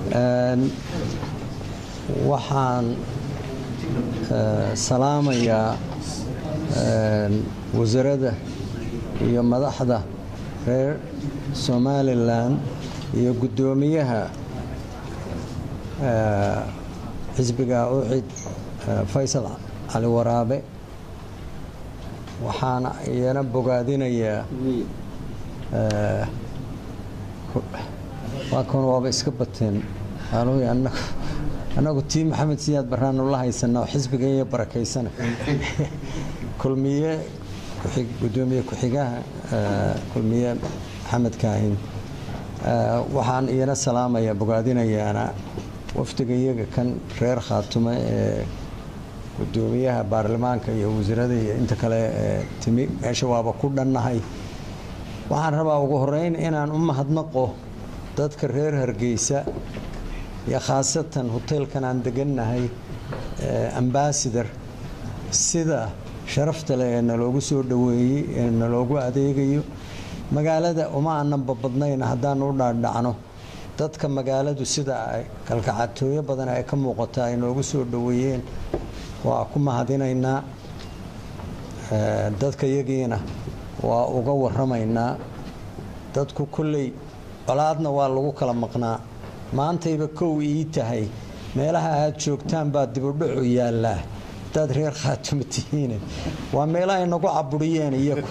waxaan salaamayaa wasaaradda iyo madaxda reer somalilan iyo guddoomiyaha xisbiga ucid faysal cali waraabe waxaana iyana bogaadinayaa waa kan waaba iska bateen annagu tii maxamed siyaad baraanu la haysanaa oo xisbigan iyo barakaysana kulmiye gudoomiye ku-xigaha kulmiye maxamed kaahin waxaan iyana salaamaya bogaadinayaana wafdiga iyaga kan reer khaatume ee gudoomiyaha baarlamaanka iyo wasiirada iyo inta kale ee timi meesha waaba ku dhannahay waxaan rabaa ugu horeyn inaan u mahadnaqo dadka reer hargeysa iyo khaasatan hoteelkan aan degannahay ambasador sida sharafta leh ee naloogu soo dhoweeyey ee naloogu adeegayo magaalada uma aananba badnayn haddaanu u dhaadhacno dadka magaaladu sida ay kalkacatooyo badan ay ka muuqata ay noogu soo dhoweeyeen waa ku mahadinaynaa dadka yagiina waa uga waramaynaa dadku kolley colaadna waa lagu kala maqnaa maantayba kow ii tahay meelaha aad joogtaan baa dibudhacu yaallaa hadaad reer khaatuma tihiine waa meelaha inagu caburiyeen iyagu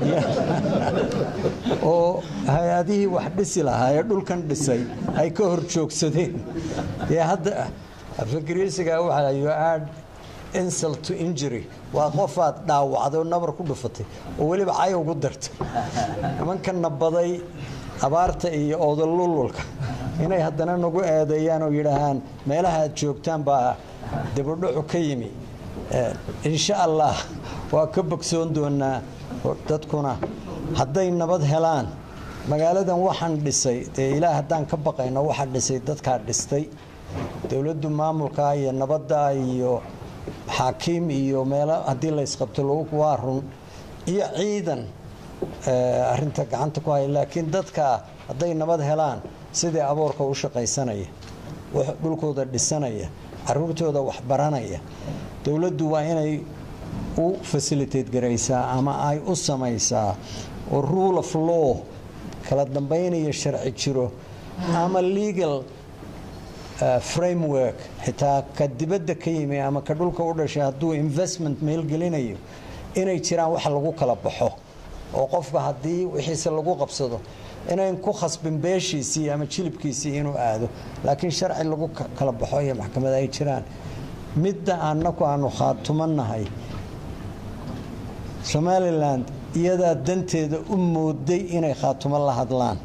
oo hay-adihii wax dhisi lahaa ee dhulkan dhisay ay ka hor joogsadeen dee hadda afagariisiga waxaa you add insult to injury waa qofaad dhaawacday oo nabar ku dhufatay oo weliba cay ugu dartay nimankanna baday abaarta iyo oodalululka inay haddana nagu eedeeyaan oo yidhaahaan meelaha aad joogtaan baa dibudhacu ka yimi insha allah waa ka bogsoon doonaa dadkuna hadday nabad helaan magaaladan waxaan dhisay dee ilaah haddaan ka baqayno waxaa dhisay dadkaa dhistay dowladdu maamulka iyo nabadda iyo xaakiim iyo meelo haddii laysqabto waa run iyo ciidan arinta gacanta ku haya laakiin dadka hadday nabad helaan sidii aboorka u shaqaysanaya dhulkooda dhisanaya caruurtooda waxbaranaya dowladdu waa inay u fasilitate garaysaa ama ay u samaysaa oo rule of law kala dambaynaya sharci jiro ama legal framework xitaa ka dibadda ka yimi ama ka dhulka u dhashay hadduu investment meelgelinayo inay jiraan wax lagu kala baxo oo qofka haddii wixiise lagu qabsado inayn ku khasbin beeshiisii ama jilibkiisii inuu aado laakiin sharci lagu kala baxo iyo maxkamad ay jiraan midda annaku aanu khaatumanahay somalilan iyadaa danteeda u mooday inay khaatumo la hadlaan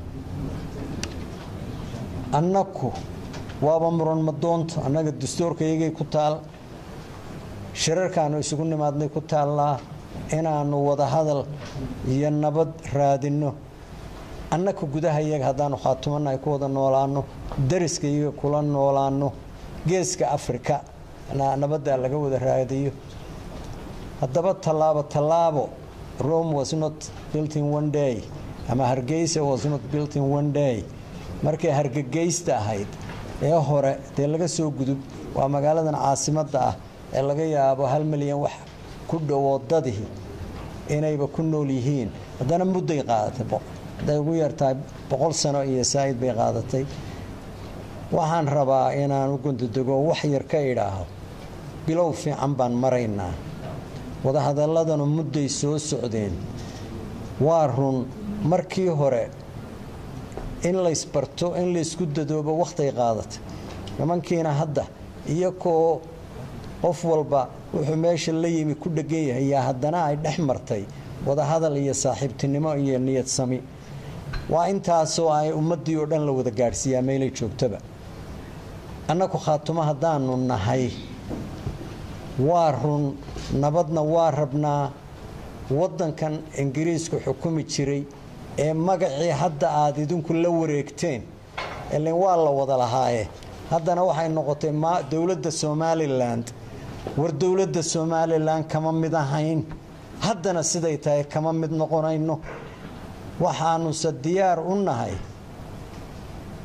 annaku waaba muran madoonta annaga dastuurka iyagay ku taal shirarkaanu isugu nimaadnay ku taallaa inaanu wada hadal iyo nabad raadinno annaka gudaha iyaga haddaanu khaatumanahay ku wada noolaano dariska iyaga kula noolaano geeska afrika nabaddaa laga wada raadiyo haddaba tallaabo tallaabo rome was not built in one day ama hargeysa was not built in one day markay hargegeysta ahayd ee hore dee laga soo gudub waa magaaladan caasimadda ah ee laga yaabo hal milyan wax ku dhowo dadii inayba ku nool yihiin haddana mudday qaadatay hadday ugu yartahay boqol sano iyo saa'id bay qaadatay waxaan rabaa inaan u gundadego wax yar ka idhaaho bilow fiican baan maraynaa wadahadaladanu mudday soo socdeen waa run markii hore in laysbarto in laysku dadoobo wakhtiay qaadatay nimankiina hadda iyakoo qof walba wuxuu meesha la yimi ku dhegan yahay yaa haddana ay dhex martay wadahadal iyo saaxiibtinimo iyo niyad sami waa intaasoo ay ummaddii oo dhan la wada gaadhsiiyaa meelay joogtaba annaku khaatumo haddaanu nahay waa run nabadna waa rabnaa waddankan ingiriisku xukumi jiray ee magacii hadda aad idinku la wareegteen ilin waa la wada lahaaye haddana waxay noqotay dowladda somalilan war dowladda somalilan kama mid ahayn haddana siday tahay kama mid noqonayno waxaanuse diyaar u nahay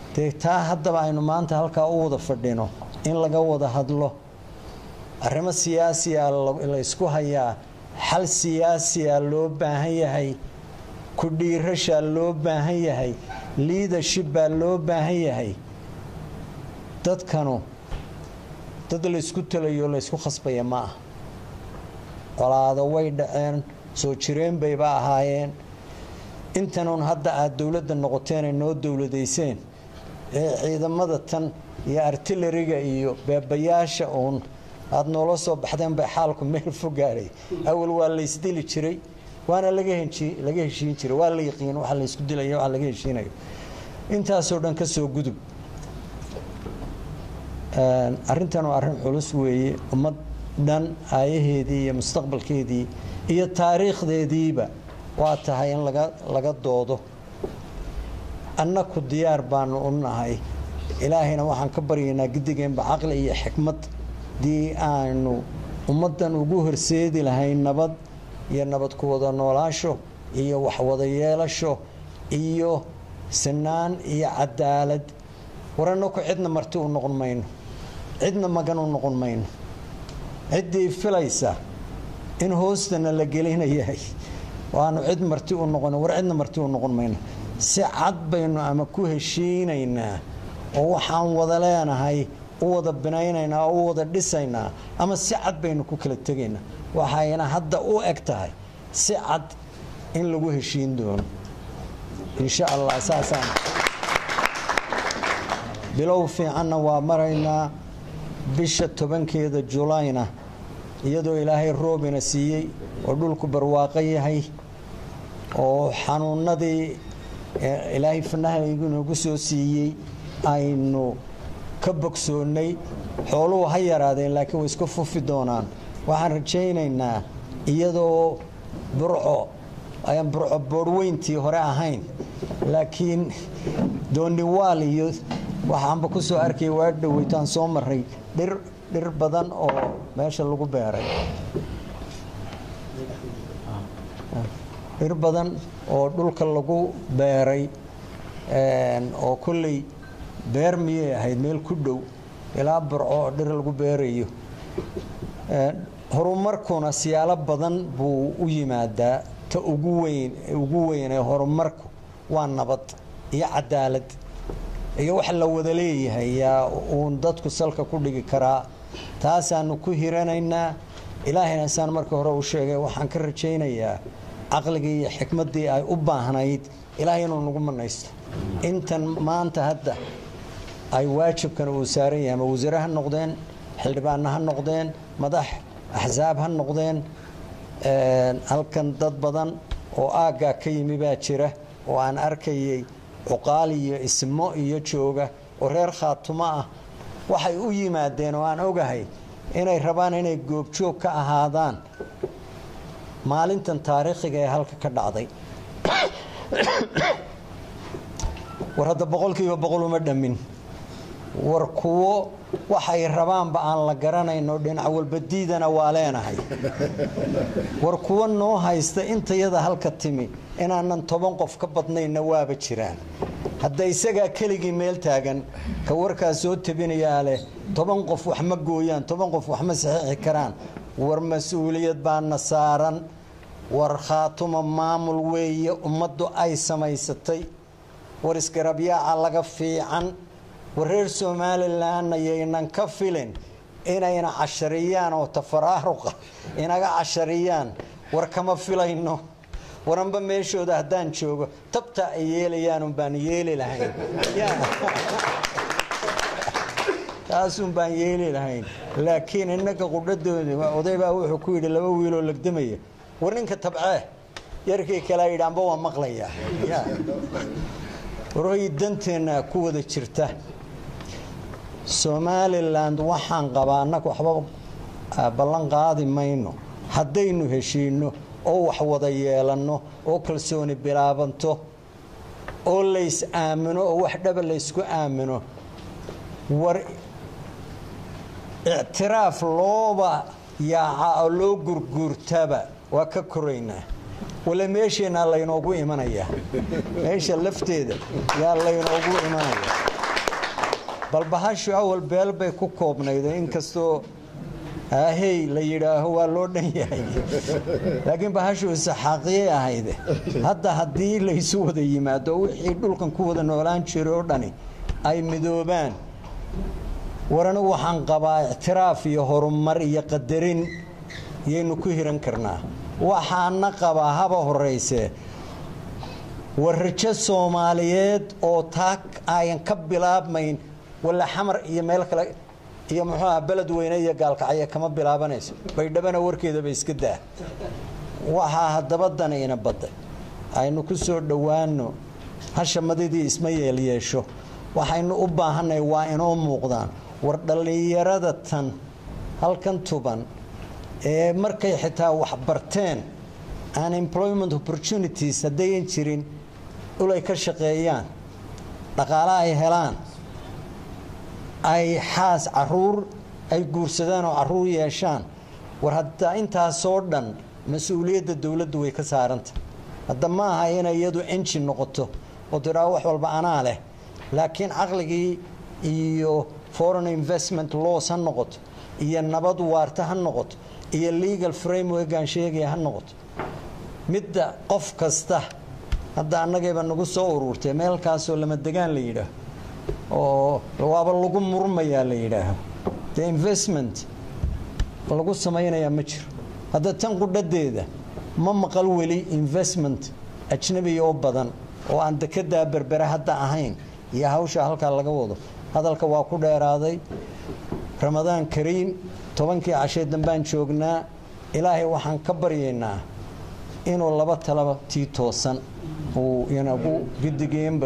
dee taa haddaba aynu maanta halkaa u wada fadhino in laga wada hadlo arrimo siyaasiya la ysku hayaa xal siyaasiya loo baahan yahay ku dhiirashaa loo baahan yahay liadership baa loo baahan yahay dadkanu dad laysku talayo laysku khasbaya ma ah colaado way dhaceen soo jireen bayba ahaayeen intanuun hadda aada dowladda noqoteenay noo dowladayseen ee ciidamada tan iyo artilariga iyo beebayaasha uun aada noola soo baxdeen bay xaalku meel fogaadhay awal waa laysdili jiray waana laga heshiin jiray waa la yaqiin waa laysku dilay waa laga heshiinayo intaasoo dhan ka soo gudub arrintan waa arrin culus weeye ummad dhan aayaheedii iyo mustaqbalkeedii iyo taariikhdeediiba waa tahay in laga laga doodo annaku diyaar baanu u nahay ilaahayna waxaan ka baryaynaa gidigeenba caqli iyo xikmad dii aanu ummaddan ugu horseedi lahayn nabad iyo nabad ku wada noolaasho iyo waxwada yeelasho iyo sinaan iyo cadaalad war annaku cidna marti u noqon mayno cidna magan u noqon mayno ciddii filaysa in hoostana la gelinayahay waanu cid marti u noqon war cidna marti u noqon mayno si cad baynu ama ku heshiinaynaa oo waxaan wada leenahay u wada binaynaynaa oo u wada dhisaynaa ama si cad baynu ku kala tegaynaa waxayna hadda u eg tahay si cad in lagu heshiin doono insha allah saasaan bilow fiicanna waa maraynaa bisha tobankeeda julayna iyadoo ilaahay roobina siiyey oo dhulku barwaaqo yahay oo xanuunadii ilaahay fanahaygu nagu soo siiyey aynu ka bogsoonnay xooluhu ha yaraadeen laakiin way iska fufi doonaan waxaan rajaynaynaa iyadoo burco ayaan burco boorhweyntii hore ahayn laakiin dooniwaal iyo waxaanba ku soo arkaya waa dhoweytaan soo maray dhir dhir badan oo meesha lagu beeray dhir badan oo dhulka lagu beeray oo kolley beer miyay ahayd meel ku dhow ilaa burco oo dhir lagu beerayo horumarkuna siyaalo badan buu u yimaadaa ta ugu weyn ugu weyn ee horumarku waa nabad iyo cadaalad iyo wax la wada leeyahay yaa uun dadku salka ku dhigi karaa taasaanu ku hiranaynaa ilaahayna saan markii hore u sheegay waxaan ka rajaynayaa caqligii iyo xikmaddii ay u baahnayd ilaahay inuu nagu manaysto intan maanta hadda ay waajibkan uu saaran yahay ama wasiire ha noqdeen xildhibaanna ha noqdeen madax axsaab ha noqdeen halkan dad badan oo aaggaa ka yimi baa jira oo aan arkayay cuqaal iyo ismo iyo jooga oo reer khaatumo ah waxay u yimaadeen oo aan ogahay inay rabaan inay goobjoog ka ahaadaan maalintan taariikhiga ee halka ka dhacday war hadda boqolkiiba boqol uma dhammin war kuwo waxay rabaanba aan la garanayno dhinac walbadiidana waa leenahay war kuwo noo haysta intayada halka timi inaanan toban qof ka badnayna waaba jiraan hadda isagaa keligii meel taagan ka warkaas soo tabinayaa leh toban qof wax ma gooyaan toban qof wax ma saxiixi karaan war mas-uuliyad baana saaran war khaatuma maamul weeye ummaddu ay samaysatay war isgarabyaaca laga fiican war reer somalilan ayaynan ka filin inayna cashariyaan oo tafaraaruqa inaga cashariyaan war kama filayno waranba meeshooda haddaan joogo tabta ay yeelayaanun baan yeeli lahayn taasun baan yeeli lahayn laakiin innaga qudhadooda odaybaa wuxuu ku yidhi laba wiiloo legdamaya war ninka tabcee yarkii kalea yidhi amba waa maqlayaa warhoy danteenna ku wada jirta somalilan waxaan qabaa annaga waxba ballan qaadi mayno haddaynu heshiinno oo wax wada yeelanno oo kalsooni bilaabanto oo lays aamino oo wax dhaba laysku aamino war ictiraaf looba yaaca oo loo gurguurtaba waa ka koraynaa wale meesheenaa laynoogu imanayaa meesha lafteeda yaa laynoogu imanaya bal bahashu awal beel bay ku koobnayd inkastoo ahey la yidhaaho waa loo dhan yahay laakiin bahashu isaxaaqiyay ahayde hadda haddii laysu wada yimaado wixii dhulkan ku wada noolaan jiray oo dhani ay midoobaan war anigu waxaan qabaa ictiraaf iyo horumar iyo qadarin yaynu ku hiran karnaa waxaana qabaa haba horayse war rajo soomaaliyeed oo taa ayan ka bilaabmayn walla xamar iyo meel kale iyo muxuu aha beled weyne iyo gaalkacyo kama bilaabanayso baydhabana warkeedaba iska daa waxaa haddaba danayna badday aynu ku soo dhowaano hashamadidii isma yeelyeesho waxaynu u baahanay waa inoo muuqdaan war dhallinyarada tan halkan tuban ee markay xitaa wax barteen unemployment opportunities haddayan jirin ulay ka shaqeeyaan dhaqaale ay helaan ay xaas caruur ay guursadaan oo caruur yeeshaan war hadda intaasoo dhan mas-uuliyadda dowladdu way ka saaranta hadda ma aha inay iyadu enjin noqoto oo tidhaao wax walba anaa leh laakiin caqligii iyo foreign investment laws ha noqoto iyo nabad waarta ha noqoto iyo legal frameworkaan sheegaya ha noqoto midda qof kasta hadda annagayba nagu soo uruurtay meelkaasoo lama degaan la yidhaaho oo waaba lagu murmayaa la yidhaaho dee investment lagu samaynayaa ma jiro hadda tan qudhadeeda ma maqal weli investment ajnabiya oo badan oo aan dekedaa berbere hadda ahayn iyo hawsha halkaa laga wado hadalka waa ku dheeraaday ramadaan kariim tobankii cashee dambaan joognaa ilaahay waxaan ka baryaynaa inuu laba talaba tii toosan uu inagu gidigeenba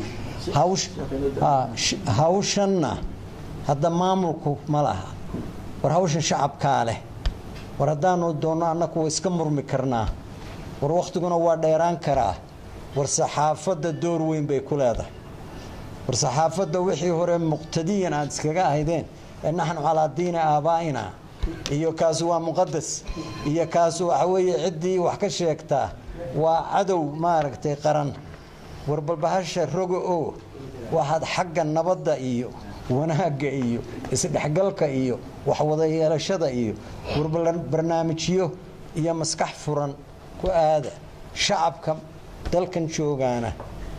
hawshanna hadda maamulku ma laha war hawshan shacabkaa leh war haddaanu doonno annaku iska murmi karnaa war wakhtiguna waa dheeraan karaa war saxaafadda door weyn bay ku leedahay war saxaafadda wixii hore muqtadiyan aad iskaga ahaydeen ee naxnu calaa diini aabaa'ina iyo kaasu waa muqadas iyo kaasu waxa weeye ciddii wax ka sheegtaa waa cadow maaragtay qaran war balbahasha roga oo waxaad xagga nabadda iyo wanaagga iyo isdhexgalka iyo waxwada yeelashada iyo war barnaamijyo iyo maskax furan ku aada shacabka dalkan joogaana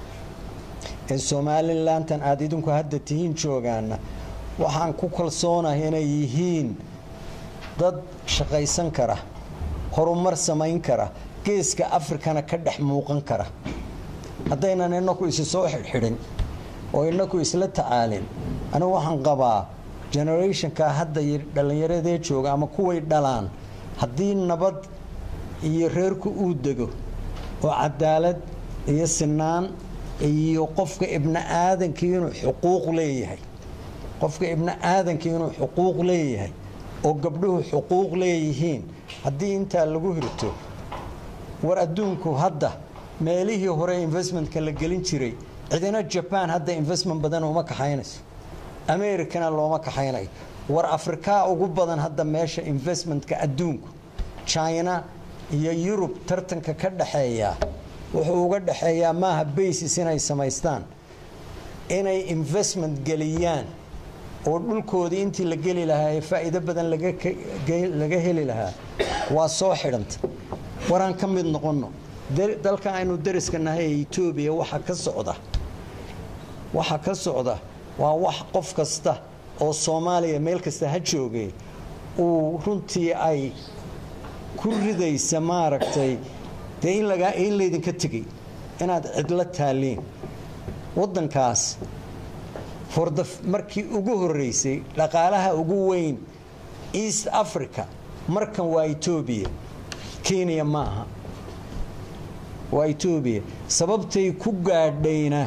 ee somalilantan aada idinku hadda tihiin joogaana waxaan ku kalsoonahay inay yihiin dad shaqaysan kara horumar samayn kara geeska afrikana ka dhex muuqan kara haddaynan inaku isi soo xidhxidhin oo inaku isla tacaalin anigu waxaan qabaa generationka hadda dhallinyaradee jooga ama kuway dhalaan haddii nabad iyo reerku uu dego oo cadaalad iyo sinaan iyo qofka ibni aadankii inuu xuquuq leeyahay qofka ibni aadankii inuu xuquuq leeyahay oo gabdhuhu xuquuq leeyihiin haddii intaa lagu hirto war adduunku hadda meelihii hore investmentka la gelin jiray cidina jaban hadda investment badan uma kaxaynayso americana looma kaxaynayo war afrikaa ugu badan hadda meesha investmentka adduunku china iyo yurub tartanka ka dhaxeeyaa wuxuu uga dhaxeeyaa maaha basis inay samaystaan inay investment geliyaan oo dhulkoodii intii la geli lahaa ee faa'iido badan laga heli lahaa waa soo xidhanta waraan ka mid noqonno dalka aynu dariska nahay ee etoobiya waxa ka socda waxa ka socda waa wax qof kasta oo soomaaliya meel kasta ha joogay uu runtii ay ku ridaysa maaragtay dee in lagaa in laydinka tegay inaad cidlo taaliin waddankaas forda markii ugu horreysay dhaqaalaha ugu weyn east africa markan waa etoobiya kenya ma aha waa etoobiya sababtay ku gaadhayna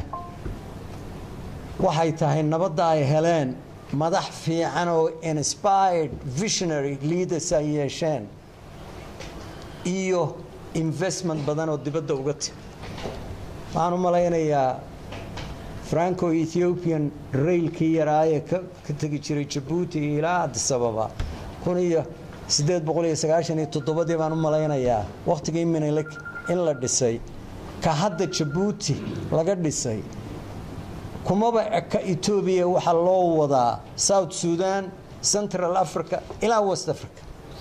waxay tahay nabadda ay heleen madax fiican oo inspired visionary leaders ay yeesheen iyo investment badan oo dibadda uga timi waxaan u malaynayaa franco ethiopian railkii yaraaye ka tegi jiray jabuuti ilaa adisababa kun iyo siddeed boqol iyo sagaashan iyo toddobadii baan u malaynayaa wakhtigii minilek in la dhisay ka hadda jabuuti laga dhisay kumaba eka etoobiya waxaa loo wadaa south sudan central africa ilaa west africa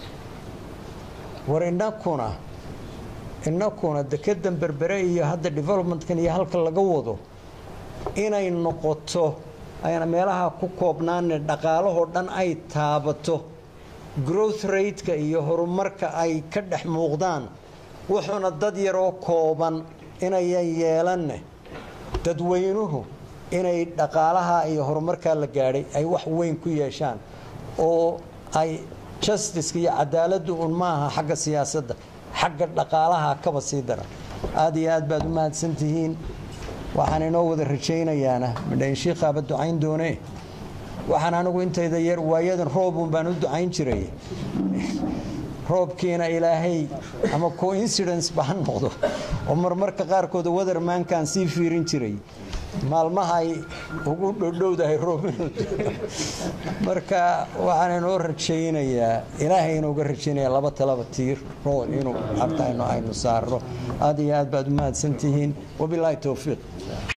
war inakuna inakuna dekedan berbere iyo hadda developmentkan iyo halka laga wado inay noqoto ayna meelaha ku koobnaane dhaqaalahoo dhan ay taabato growth rateka iyo horumarka ay ka dhex muuqdaan wuxuuna dad yaroo kooban inayan yeelanne dadweynuhu inay dhaqaalaha iyo horumarkaa la gaadhay ay wax weyn ku yeeshaan oo ay justiceka iyo cadaaladdu un maaha xagga siyaasadda xagga dhaqaalaha kaba sii dara aad iyo aad baad u mahadsan tihiin waxaan inoo wada rajaynayaana midhaynshiikhaaba ducayn doonee waxaan anigu intayda yar waayadan roobun baan u ducayn jiray roobkiina ilaahay ama coincidence ba ha noqdo oo marmarka qaarkooda watermankaan sii fiirin jiray maalmahay ugu dhodhowdahay roob marka waxaan inoo rajaynayaa ilaahay inuuga rajaynaya laba talaba tiir rool inuu artayno aynu saarno aad iyo aad baad u mahadsantihiin wabilaahi towfiiq